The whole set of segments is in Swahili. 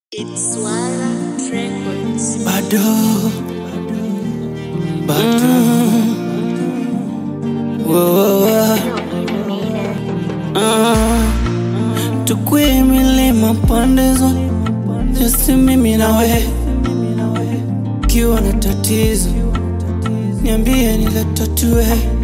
It's Swala Records. bado bado Wo- wo- wo. Ah, tukwie milima pande zote jasi mimi nawe kiwa na tatizo niambie nilatatue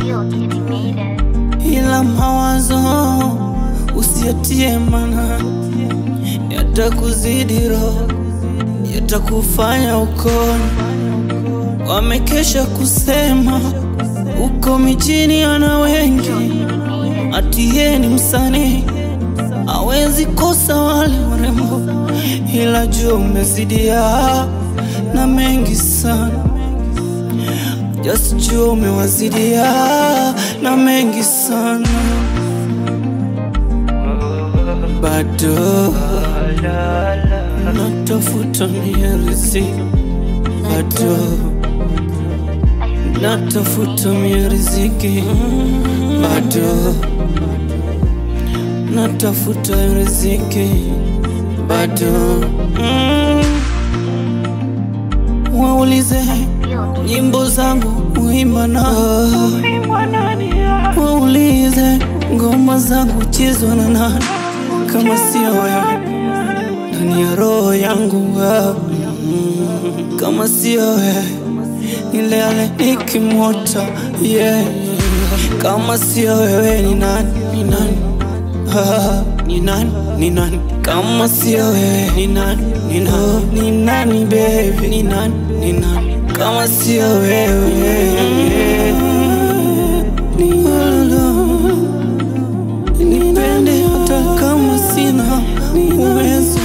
ila mawazo usiatie mana yatakuzidi roho yatakufanya ukoni wamekesha kusema uko mijini ana wengi atiye ni msanii awezi kosa wale warembo ila jua umezidia na mengi sana just jua umewazidia na mengi sana bado natafuta mierizi bado natafuta miriziki bado natafuta riziki bado mm. waulize nyimbo zangu uimba na waulize ngoma zangu chezwa na nani kama sio wewe ndani ya roho yangu wewe. Mm, kama sio wewe nilele nikimwota yeah. kama sio wewe ni nani ni nani Ah, ni nani ni nani kama sio wewe ni nani ni nani ni nani baby ni nani ni nani kama sio wewe ni wewe nipende hata kama sina uwezo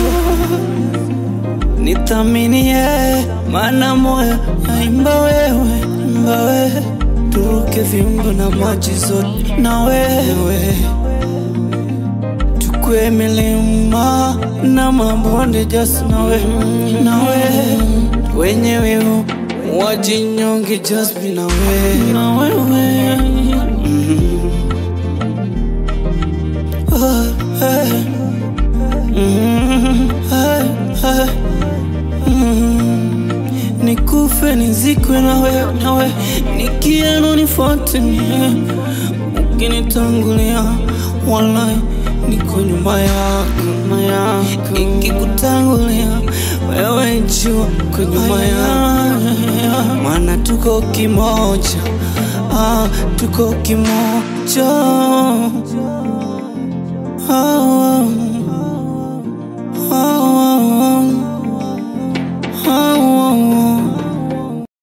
nithaminie maana moyo naimba wewe imba wewe turuke viumbo na maji zote na wewe tukwe milima na mabonde just na wewe na wewe wenye wivu wajinyonge just be na wewe na wewe Oh, hey. Mm, hey, hey. Mm. nikufe nizikwe nawe nawe nikieno nifuate mie ukinitangulia walai niko nyuma yako nyuma yako ikikutangulia wewe jua ko nyuma yako maana tuko kimoja ah, tuko kimoja oh, oh.